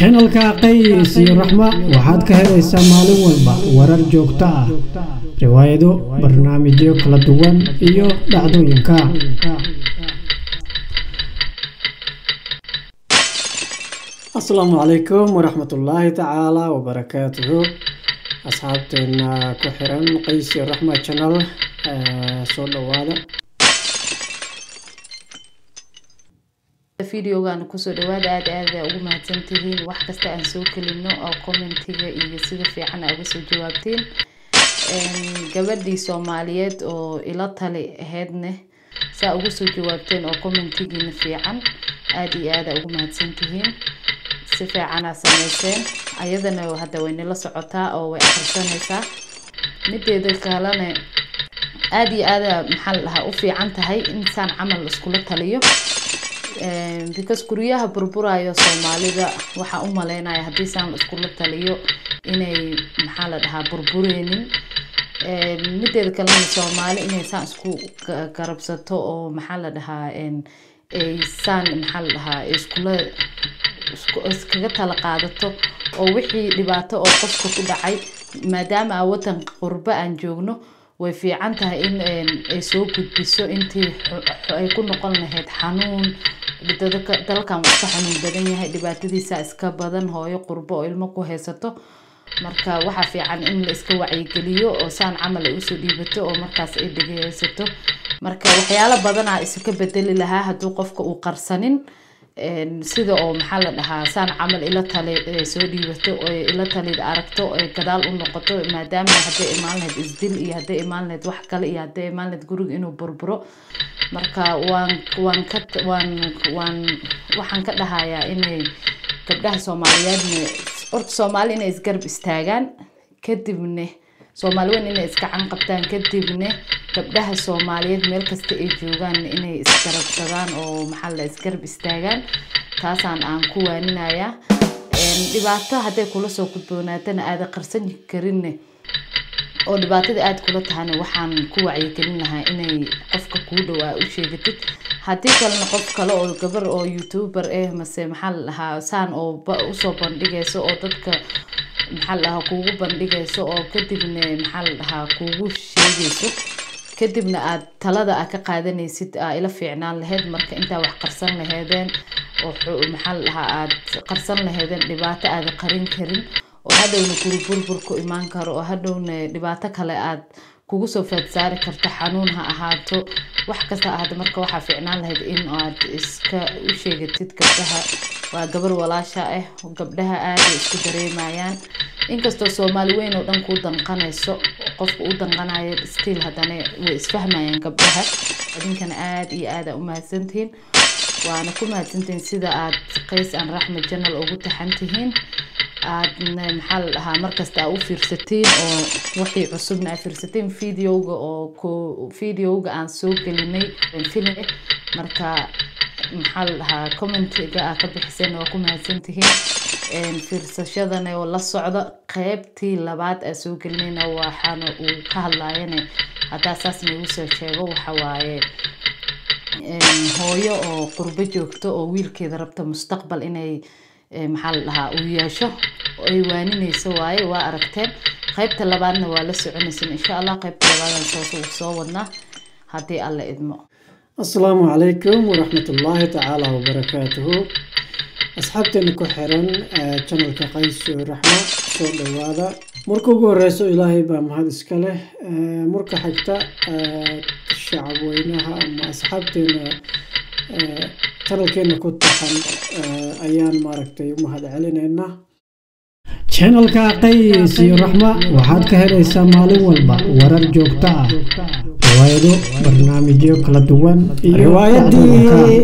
channelka qays iyo raxma waxaad ka helaysaa maalin walba warar joogto ah riwaayado barnaamijyo kala duwan iyo dhacdooyinka asalaamu calaykum waraxmatullaahi tacaala wabarakaatuhu asxaabteena ku xiran qays iyo raxma channel soo dhawaada videogan kusoo dhawaada aada aada ugu mahadsantihiin wax kasta aan soo kelino oo commentiga iyo sida fiican aa uga soo jawaabteen gabadhii soomaaliyeed oo ila tali aheydne saa uga soo jawaabteen oo commentigiina fiican aada iyo aada ugu mahadsantihiin si fiicanaa sameyseen ayadana hadda way nila socotaa oo way akhrisanaysaa mideeda kalena aada iyo aada maxaa la dhahaa u fiican tahay insaan camal iskula taliyo because guryaha burburayo soomaalida waxaa u maleynaya haddii saan la iskula taliyo inay maxaa la dhahaa burbureynin mideeda kalena soomaali inay saan isku garabsato oo maxaa la dhahaa saan maxaa la dhahaa iskula iskaga tala qaadato oo wixii dhibaato oo qofka ku dhacay maadaama a wadan qurbo aan joogno way fiican tahay in ay soo gudbiso intii ay ku noqon lahayd xanuun dalkan wuu iska xanuun badan yahay dhibaatadiisa iska badan hooyo qurbo oo ilmo ku haysato marka waxaa fiican in la iska wacyigeliyo oo saan camal ay usoo dhiibato oo markaas ay dhegeysato marka waxyaalo badanaa iska bedeli lahaa hadduu qofka uu qarsanin sida oo maxaa la dhahaa saan camal ila tali soo dhiibato oo ila talid aragto ay gadaal u noqoto maadaama hadday imaan lahayd isdil iyo hadday imaan lahayd wax kale iyo hadday imaan lahayd guriga inuu burburo marka waan waan ka waan waan waxaan ka dhahayaa inay gabdhaha soomaaliyeedna horta soomaali inay isgarab istaagaan kadibne soomaali weyn inay iska canqabtaan kadibne gabdhaha soomaaliyeed meel kasta ay joogaan inay isgarabsadaan oo maxaa la isgarab istaagaan taasaan aan ku waaninayaa dhibaato hadday kula soo gudboonaatana aada qarsan karinne oo dhibaatada aada kula tahana waxaan ku wacyigelin lahaa inay qofka kuu dhowaa u sheegatid haddii kalena qof kale oo gabar oo youtuber eh mase maxaa la dhahaa saan oo usoo bandhigayso oo dadka maxaa la dhahaa kuugu bandhigayso oo kadibna maxaa la dhahaa kuugu sheegayso kadibna aad talada aad ka qaadanaysid aa ila fiicnaan lahayd marka intaa wax qarsan laheedeen oo maxaa la dhahaa aad qarsan laheedeen dhibaato aada qarin karin oo hadhowna guri burbur ku imaan karo oo hadhowna dhibaato kale aad kugu soo faadsaari karto xanuun ha ahaato wax kasta ahaato marka waxaa fiicnaan lahayd in aad iska u sheegatid gabdhaha waa gabar walaasha ah gabdhaha aaday isku dareemayaan inkastoo soomaali weyn oo dhan kuu danqanayso qofka u danqanayo stiil haddana way isfahmayaan gabdhaha idinkana aada iyo aada u mahadsantihiin waana ku mahadsantihiin sida aad qays aan raxma janal ugu taxan tihiin aadna maxaa la dhahaa markasta aa u fiirsatiin oo wixii cusubna aa fiirsatiin videoga oo videoga aan soo gelinay film marka maxaa la dhahaa commentiga aa ka bixiseen waa ku mahadsantihiin fiirsashadana oo la socda qeybtii labaad aa soo gelinayna waxaana uu ka hadlaayane haddaa saas nagu soo sheego waxa waaye hooyo oo qurbo joogto oo wiilkeeda rabta mustaqbal inay maxaa la dhahaa uu yeesho ay waaninayso waaye waa aragteen qaybta labaadna waa la soconaysan insha allah qaybta labaadaan soo soo wadnaa haddii alla idmo asalaamu calaykum waraxmatullaahi tacaala wabarakaatuhu asxaabteena ku xiran channelka qays iyo raxma soo dhawaada marka ugu horeyso ilaahay baa mahad iska leh marka xigta shacab weynaha ama asxaabteena channelkeena ku taxan ayaan maaragtay u mahad celinaynaa channelka qays iyo raxma waxaad ka helaysaa maalin walba warar joogto ah riwaayado barnaamijyo kala duwan iyo riwaayadii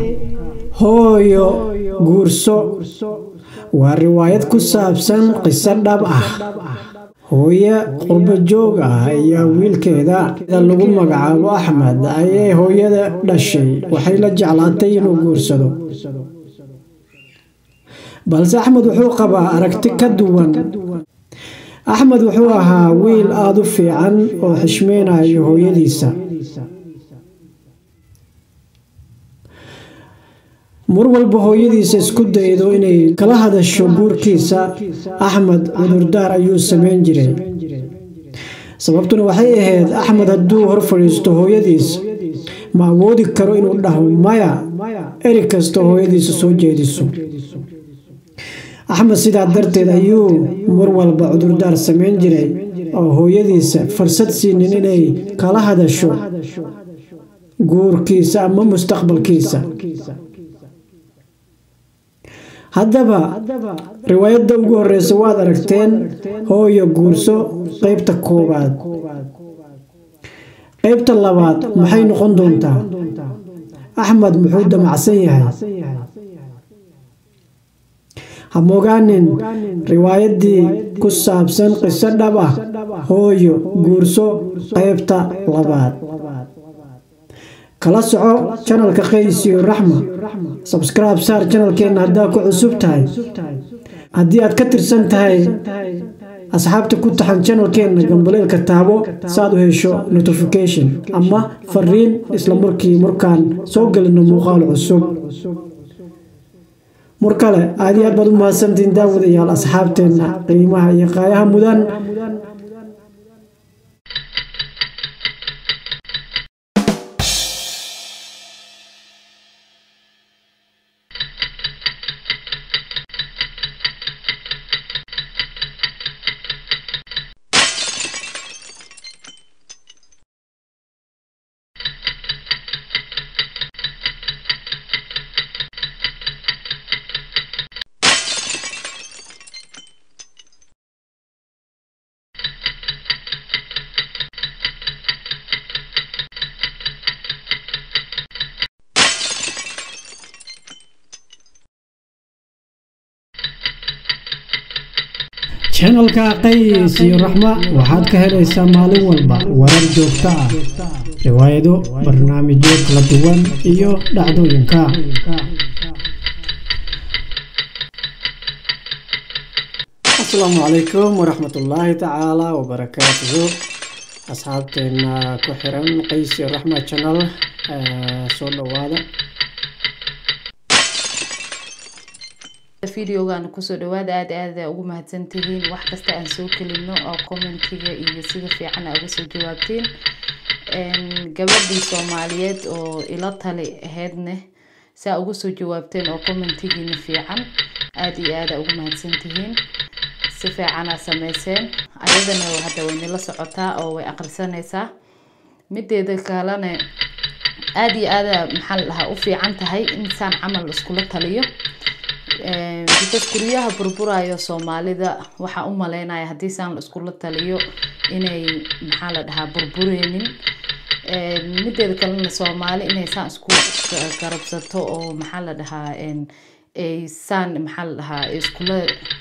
hooyo guurso waa riwaayad ku saabsan qiso dhab ah hooye qurbo joog ah ayaa wiilkeeda lagu magacaabo axmed ayay hooyada dhashay waxay la jeclaatay inuu guursado balse axmed wuxuu qabaa aragti ka duwan axmed wuxuu ahaa wiil aada u fiican oo xishmeynayo hooyadiisa mar walba hooyadiisa isku daydo inay kala hadasho guurkiisa axmed cudurdaar ayuu samayn jiray sababtuna waxay ahayd axmed hadduu hor fadhiisto hooyadiis ma awoodi karo inuu dhaho maya eri kasta hooyadiisa soo jeediso axmed sidaa darteed ayuu mar walba cudurdaar samayn jiray oo hooyadiisa fursad siinin inay kala hadasho guurkiisa ama mustaqbalkiisa haddaba riwaayadda ugu horeysa waad aragteen hooyo guurso qeybta koowaad qeybta labaad maxay noqon doontaa axmed muxuu damacsan yahay hamogaanin riwaayaddii ku saabsan qiso dhab ah hooyo guurso qeybta labaad kala soco janalka qays iyo raxma sabscribe saar janalkeenna haddaa ku cusub tahay haddii aad ka tirsan tahay asxaabta ku taxan janalkeenna gambaleelka taabo saaad u hesho notification ama fariin isla markii markaan soo gelino muuqaal cusub mar kale aad iyo aad baad u mahadsantiin daawadayaal asxaabteenna qiimaha iyo qaayaha mudan janalka qays iyo raxma waxaad ka helaysaa maalin walba warar joogto ah riwaayado barnaamijyo kala duwan iyo dhacdooyinka asalaamu calaykum waraxmatullaahi tacaala wabarakaatuhu asxaabteena ku xiran qays iyo raxma janal soo dhawaada videogan kusoo dhawaada aada aada ugu mahadsantihiin wax kasta aan soo kelino oo commentiga iyo sida fiican aa uga soo jawaabtiin gabadhii soomaaliyeed oo ila tali aheydne saa uga soo jawaabteen oo commentigiina fiican aada iyo aada ugu mahadsantihiin si fiicanaa sameyseen ayadana hadda waynala socotaa oo way aqrisanaysaa mideeda kalena aada iyo aada maxaa la dhahaa u fiican tahay insaan camal iskula taliyo because guryaha burburayo soomaalida waxaa u maleynaya haddii saan la iskula taliyo inay maxaa la dhahaa burbureynin mideeda kalena soomaali inay saan isku garabsato oo maxaa la dhahaa ay saan maxaa la dhahaa iskula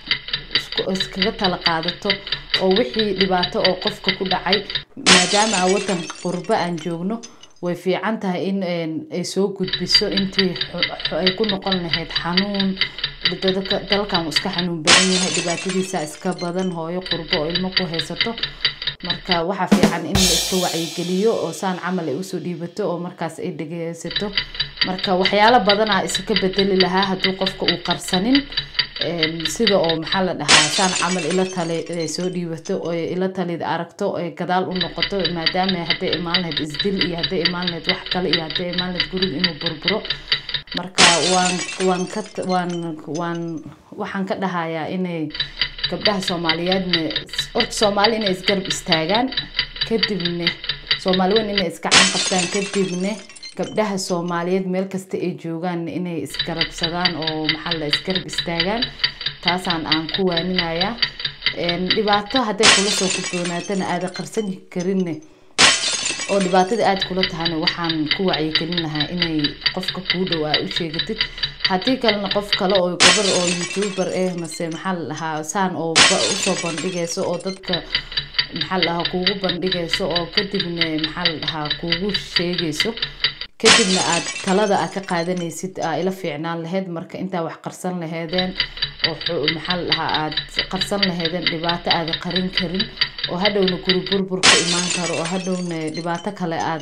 iskaga tala qaadato oo wixii dhibaato oo qofka ku dhacay maadaama aan wadan qurbo aan joogno way fiican tahay in ay soo gudbiso intii ay ku noqon lahayd xanuun dalkan uu iska xanuun badan yahay dhibaatadiisa iska badan hooyo qurbo oo ilmo ku haysato marka waxaa fiican in la iska wacyigeliyo oo saan camal ay usoo dhiibato oo markaas ay dhegeysato marka waxyaalo badanaa iska bedeli lahaa hadduu qofka uu qarsanin sida oo maxaa la dhahaa saan camal ila tali ay soo dhiibato oo ila talida aragto ay gadaal u noqoto maadaama hadday imaan lahayd isdil iyo hadday imaan lahayd wax kale iyo hadday imaan lahayd guriga inuu burburo marka waan waan ka waan waan waxaan ka dhahayaa inay gabdhaha soomaaliyeedna horta soomaali inay isgarab istaagaan kadibna soomaali weyn inay iska can qabtaan kadibna gabdhaha soomaaliyeed meel kasta ay joogaan inay isgarabsadaan oo maxaa la isgarab istaagaan taasaan aan ku waaninaya dhibaato hadday kula soo gudboonaatana aada qarsan karinne oo dhibaatada aada kula tahana waxaan ku wacyigelin lahaa inay qofka kuu dhow aa u sheegatid haddii kalena qof kale oo gabar oo youtuber eh mase maxaa la dhahaa saan oo usoo bandhigayso oo dadka maxaa la dhahaa kuugu bandhigayso oo kadibna maxaa la dhahaa kuugu sheegayso kadibna aad talada aad ka qaadanaysid aa ila fiicnaan lahayd marka intaa wax qarsan laheedeen oo maxaa la dhahaa aad qarsan laheedeen dhibaato aada qarin karin oo hadhowna guri burbur ka imaan karo oo hadhowna dhibaato kale aad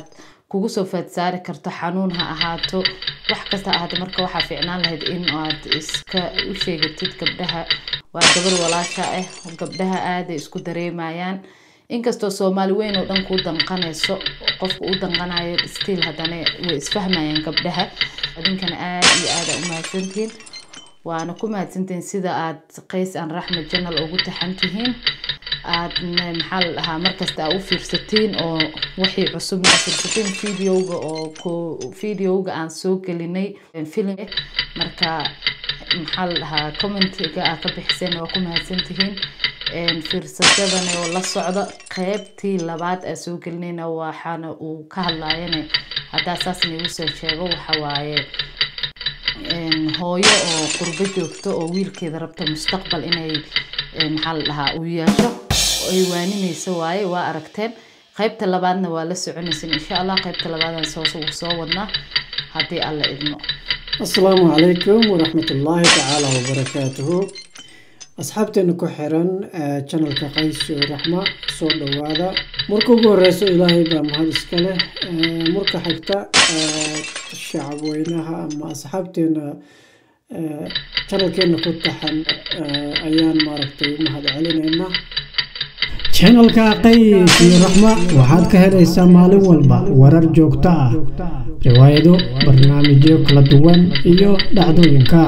kugu soo faadsaari karto xanuun ha ahaato wax kasta ahaato marka waxaa fiicnaan lahayd in aad iska u sheegatid gabdhaha waa gabar walaasha ah gabdhaha aaday isku dareemayaan inkastoo soomaali weyn oo dhan kuu danqanayso qofka u danqanayo stiil haddana way isfahmayaan gabdhaha adinkana aad iyo aada u mahadsantihiin waana ku mahadsantihiin sida aad qays aan raxmed janal ugu taxan tihiin aadna maxaa la dhahaa markasta aa u fiirsatiin oo wixii cusub aa fiirsatiin videoga oo ko videoga aan soo gelinay film marka maxaa la dhahaa commentiga aa ka bixiseen waa ku mahadsantihiin fiirsashadana oo la socda qeybtii labaad aa soo gelinayna waxaana uu ka hadlayana haddaa saas niigu soo sheego waxa waaye hooyo oo qurbo joogto oo wiilkeeda rabta mustaqbal inay maxaa la dhahaa uu yeesho ay waaninayso waaye waa aragteen qaybta labaadna waa la soconaysin insha allah qaybta labaadaan soo soo wadnaa haddii alla idmo asalaamu calaykum waraxmatullaahi tacaala wabarakaatuhu asxaabteena ku xiran janalka qays iyo raxma soo dhowaada marka ugu horeyso ilaahay baa mahad iska leh marka xigta shacab weynaha ama asxaabteena janalkeena ku taxan ayaan maaragtay mahad celinaynaa channelka qays iyo raxma waxaad ka helaysaa maalin walba warar joogto ah riwaayado barnaamijyo kala duwan iyo dhacdooyinka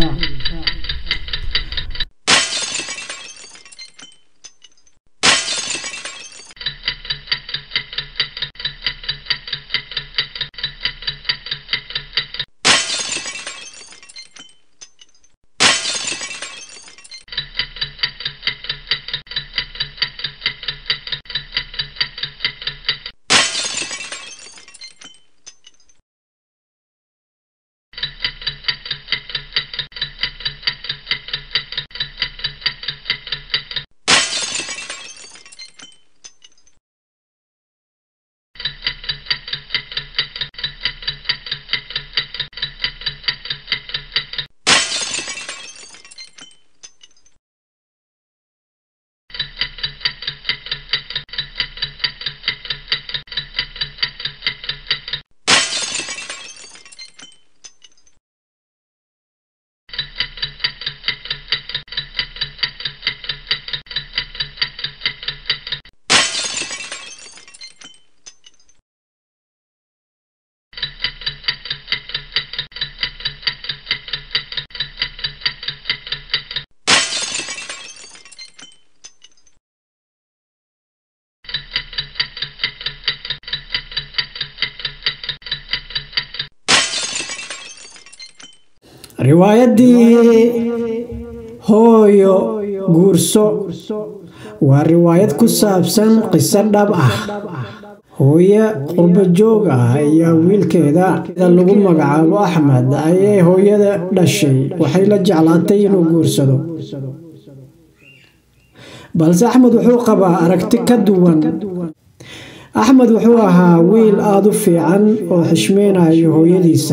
riwaayadii hooyo guurso waa riwaayad ku saabsan qiso dhab ah hooye qurbo joog ah ayaa wiilkeeda lagu magacaabo axmed ayay hooyada dhashay waxay la jeclaatay inuu guursado balse axmed wuxuu qabaa aragti ka duwan axmed wuxuu ahaa wiil aada u fiican oo xishmeynayo hooyadiisa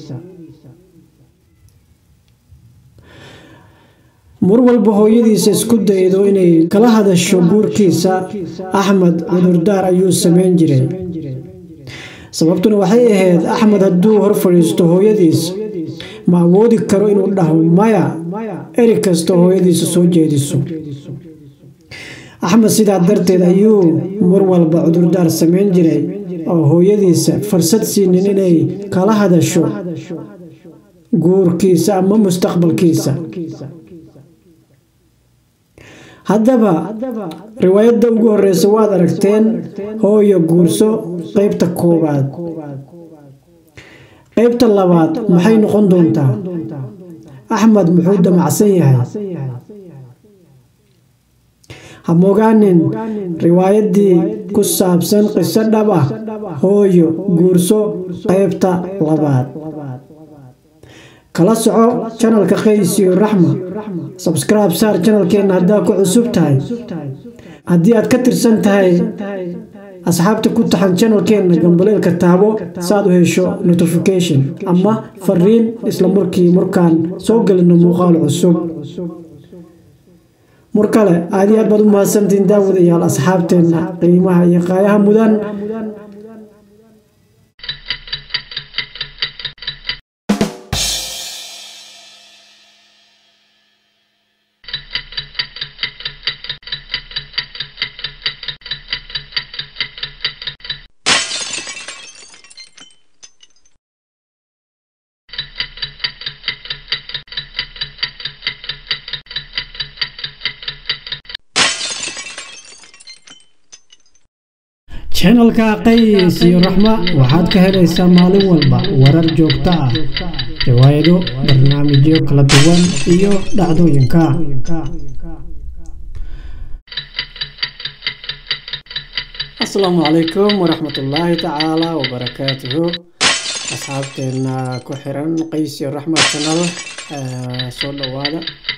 mar walba hooyadiisa isku daydo inay kala hadasho guurkiisa axmed cudurdaar ayuu sameyn jiray sababtuna waxay ahayd axmed hadduu hor fadhiisto hooyadiis ma awoodi karo inuu dhaho maya eri kasta hooyadiisa soo jeediso axmed sidaa darteed ayuu mar walba cudurdaar sameyn jiray oo hooyadiisa fursad siinin inay kala hadasho guurkiisa ama mustaqbalkiisa haddaba riwaayadda ugu horeysa waad aragteen hooyo guurso qeybta koowaad qeybta labaad maxay noqon doontaa axmed muxuu damacsan yahay hamogaanin riwaayaddii ku saabsan qiso dhab ah hooyo guurso qeybta labaad kala soco janalka qays iyo raxma sabscribe saar janalkeenna haddaa ku cusub tahay haddii aad ka tirsan tahay asxaabta ku taxan janalkeenna gambaleelka taabo saaad u hesho notification ama fariin isla markii markaan soo gelino muuqaal cusub mar kale aad iyo aad baad u mahadsantiin daawadayaal asxaabteenna qiimaha iyo qaayaha mudan channelka qays iyo raxma waxaad ka helaysaa maalin walba warar joogto ah riwaayado barnaamijyo kala duwan iyo dhacdooyinka asalaamu calaykum waraxmatullaahi tacaala wabarakaatuhu asxaabteena ku xiran qays iyo raxma channel soo dhawaada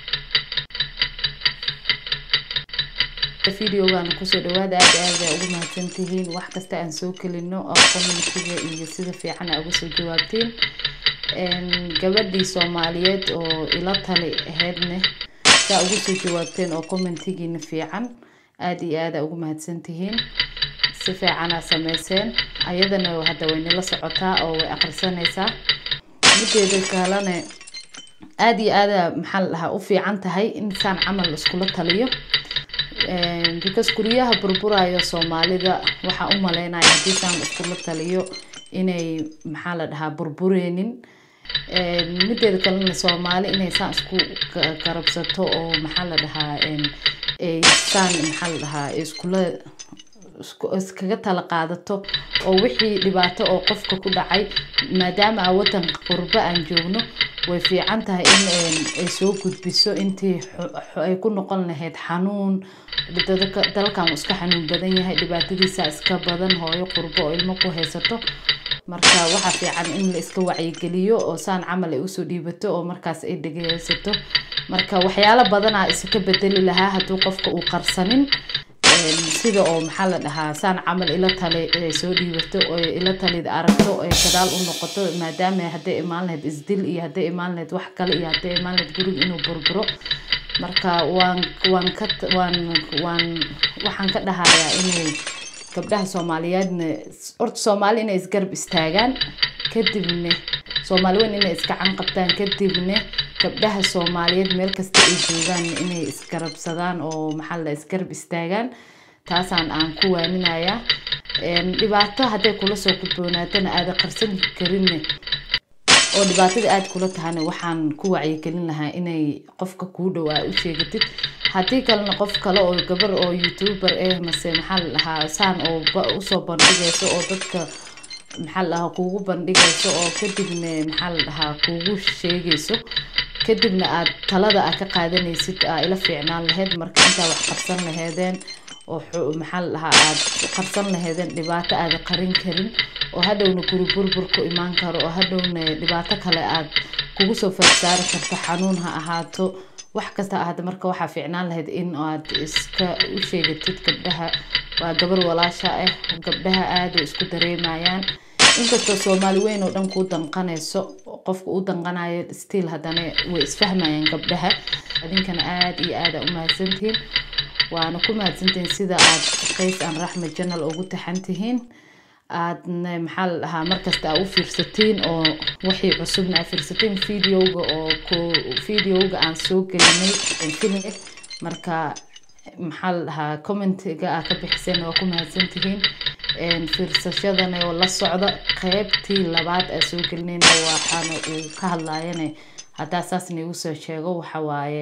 videogan kusoo dhawaada aad aad aa ugu mahadsantihiin wax kasta aan soo kelino oo commentiga iyo sida fiican aa uga soo jawaabtiin gabadhii soomaaliyeed oo ila tali ahaydne saa ugu soo jawaabteen oo commentigiina fiican aad iyo aad aa ugu mahadsantihiin si fiicanaa sameyseen ayadana hadda way nala socotaa oo way akhrisanaysaa mideeda kalene aada iyo aada maxaa la dhahaa u fiican tahay in saan camal iskula taliyo because guryaha burburayo soomaalida waxaa u maleynaya haddii saan iskula taliyo inay maxaa la dhahaa burbureynin mideeda kalena soomaali inay saan isku garabsato oo maxaa la dhahaa saan maxaa la dhahaa iskula iskaga tala qaadato oo wixii dhibaato oo qofka ku dhacay maadaama a wadan qurbo aan joogno way fiican tahay in ay soo gudbiso intii ay ku noqon lahayd xanuun dalkan iska xanuun badan yahay dhibaatadiisa iska badan hooyo qurbo oo ilmo ku haysato marka waxaa fiican in la iska wacyigeliyo oo saan camal ay usoo dhiibato oo markaas ay dhegeysato marka waxyaalo badanaa iska bedeli lahaa hadduu qofka uu qarsanin sida oo maxaa la dhahaa saan camal ila tali ay soo dhiibato oo ila talid aragto ay gadaal u noqoto maadaama hadday imaan lahayd isdil iyo hadday imaan lahayd wax kale iyo hadday imaan lahayd guriga inuu burburo marka waan waan ka waan waan waxaan ka dhahayaa inay gabdhaha soomaaliyeedna horta soomaali inay isgarab istaagaan kadibna soomaali weyn inay iskacan qabtaan kadibna gabdhaha soomaaliyeed meel kasta ay joogaan inay isgarabsadaan oo maxaa la isgarab istaagaan taasaan aan ku waaninaya dhibaato hadday kula soo gudboonaatana aada qarsan karinne oo dhibaatada aada kula tahana waxaan ku wacyigelin lahaa inay qofka kuu dhow aa u sheegatid haddii kalena qof kale oo gabar oo youtuber eh mase maxaa la dhahaa saan oo usoo bandhigayso oo dadka maxaa la dhahaa kuugu bandhigayso oo kadibna maxaa la dhahaa kuugu sheegayso kadibna aad talada aad ka qaadanaysid aa ila fiicnaan lahayd marka intaa wax qarsan laheedeen oo maxaa la dhahaa aad qarsan laheedeen dhibaato aada qarin karin oo hadhowna guri burbur ku imaan karo oo hadhowna dhibaato kale aad kugu soo farsaari karto xanuun ha ahaato wax kasta ahaata marka waxaa fiicnaan lahayd in aad iska u sheegatid gabdhaha waa gabar walaasha ah gabdhaha aaday isku dareemayaan inkastoo soomaali weyn oo dhan kuu danqanayso qofka u danqanayo stiil haddana way isfahmayaan gabdhaha adinkana aada iyo aada u mahadsantihiin waana ku mahadsantihiin sida aad qays aan raxmed janal ugu taxan tihiin aadna maxaa la dhahaa markasta aa u fiirsatiin oo wixii cusubna aa fiirsatiin videoga oo ku videoga aan soo gelinay film marka maxaa la dhahaa commentiga aa ka bixiseen waa ku mahadsantihiin fiirsashadana oo la socda qeybtii labaad aa soo gelinayna waxaana uu ka hadlayane haddaa saas niigu soo sheego waxa waaye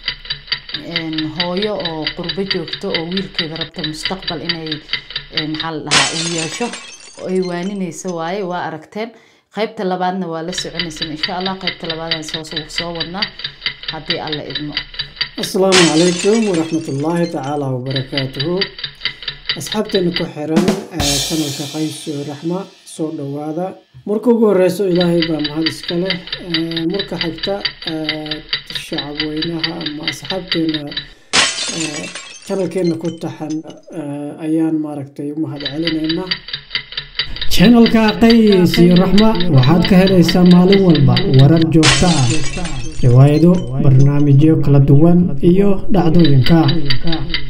hooyo oo qurbo joogto oo wiilkeeda rabta mustaqbal inay maxaa la dhahaa uu yeesho ay waaninayso waaye waa aragteen qaybta labaadna waa la soconaysan insha allah qaybta labaadaan soo soo wadnaa haddii alla idmo asalaamu calaykum waraxmatullaahi tacaala wabarakaatuhu asxaabteena ku xiran channelka qays iyo raxma soo dhawaada marka ugu horeyso ilaahay baa mahad iska leh marka xigta shacab weynaha ama asxaabteena channelkeena ku taxan ayaan maaragtay u mahad celinaynaa channelka qays iyo raxma waxaad ka helaysaa maalin walba warar joogto ah riwaayado barnaamijyo kala duwan iyo dhacdooyinka